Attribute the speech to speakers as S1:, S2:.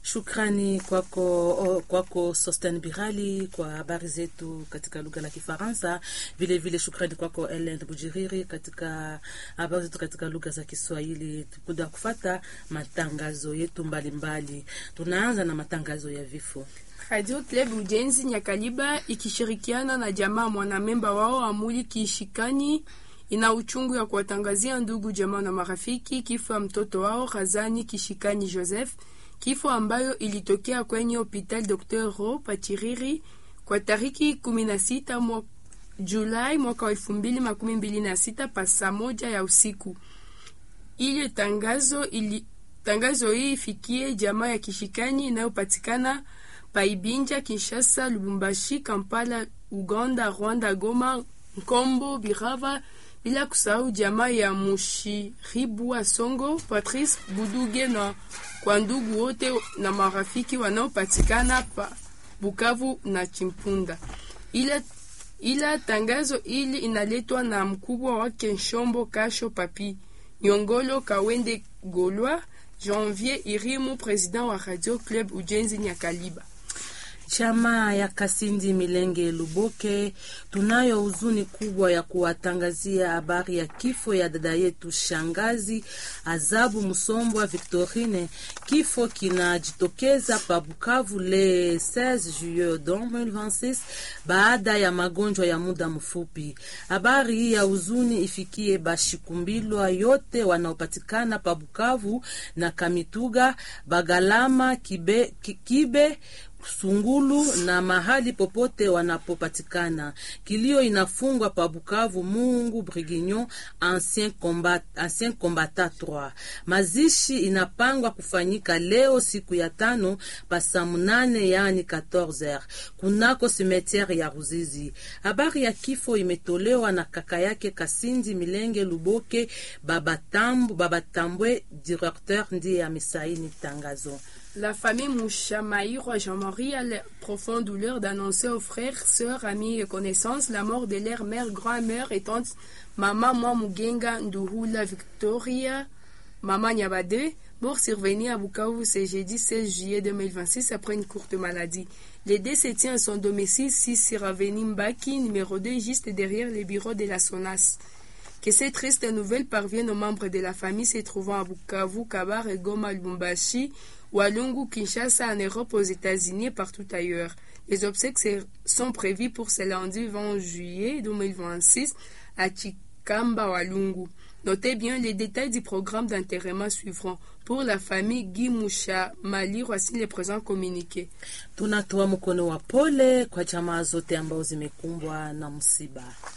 S1: Shukrani kwako, o, kwako Sosten Birali kwa habari zetu katika lugha la Kifaransa. Vile vile shukrani kwako Ellen Bujiriri katika habari zetu katika lugha za Kiswahili. Tukuda kufata matangazo yetu mbalimbali mbali. Tunaanza na matangazo ya vifo.
S2: Radio Club Ujenzi Nyakaliba ikishirikiana na jamaa mwanamemba wao Amuli Kishikani ina uchungu ya kuwatangazia ndugu jamaa na marafiki kifo ya mtoto wao Razani Kishikani Joseph, kifo ambayo ilitokea kwenye hopital Dr. Ro Pachiriri kwa tariki 16 mwa Julai mwaka wa 2026 pa saa moja ya usiku. Ile tangazo ili tangazo hii ifikie jamaa ya Kishikani inayopatikana Paibinja, Kinshasa, Lubumbashi, Kampala, Uganda, Rwanda, Goma, Nkombo, Birava, bila kusahau jamaa ya Mushiribwa Songo, Patrice Buduge na kwa ndugu wote na marafiki wanaopatikana pa Bukavu na Chimpunda. Ila, ila tangazo ili inaletwa na mkubwa wake Nshombo Kasho Papi Nyongolo Kawende Golwa Janvier Irimu, president wa Radio Club Ujenzi Nyakaliba.
S1: Chama ya Kasindi Milenge Luboke, tunayo huzuni kubwa ya kuwatangazia habari ya kifo ya dada yetu shangazi Azabu Musombwa Victorine. Kifo kinajitokeza pa Bukavu le 16 juillet 2026 baada ya magonjwa ya muda mfupi. Habari hii ya huzuni ifikie bashikumbilwa yote wanaopatikana pa Bukavu na Kamituga, Bagalama, Kibe, Kibe Sungulu na mahali popote wanapopatikana. Kilio inafungwa pa Bukavu Mungu Brigignon ancien combat, ancien combattant 3. Mazishi inapangwa kufanyika leo siku ya tano pa saa munane yani 14h kunako simetiere ya Ruzizi. Habari ya kifo imetolewa na kaka yake Kasindi Milenge Luboke Babatambu, Babatambwe directeur ndiye amesaini tangazo.
S2: La famille Mouchamaïro Jean-Marie a la profonde douleur d'annoncer aux frères, sœurs, amis et connaissances la mort de leur mère, grand-mère et tante Maman Mwamugenga Nduhula Victoria, Maman Nyabade, mort survenue à Bukavu ce jeudi 16 juillet 2026 après une courte maladie. Le décès tient à son domicile 6 sur avenue Mbaki, numéro 2, juste derrière les bureaux de la SONAS. Que cette triste nouvelle parvienne aux membres de la famille se trouvant à Bukavu, Kabar et Goma Lubumbashi, Walungu, Kinshasa, en Europe, aux États-Unis et partout ailleurs. Les obsèques sont prévues pour ce lundi 20 juillet 2026 à Chikamba, Walungu. Notez bien les détails du programme d'enterrement suivront. Pour la famille Guy Musha Mali, voici les présents communiqués.
S1: Tunatoa mkono wa pole kwa jamaa zote ambao zimekumbwa na msiba.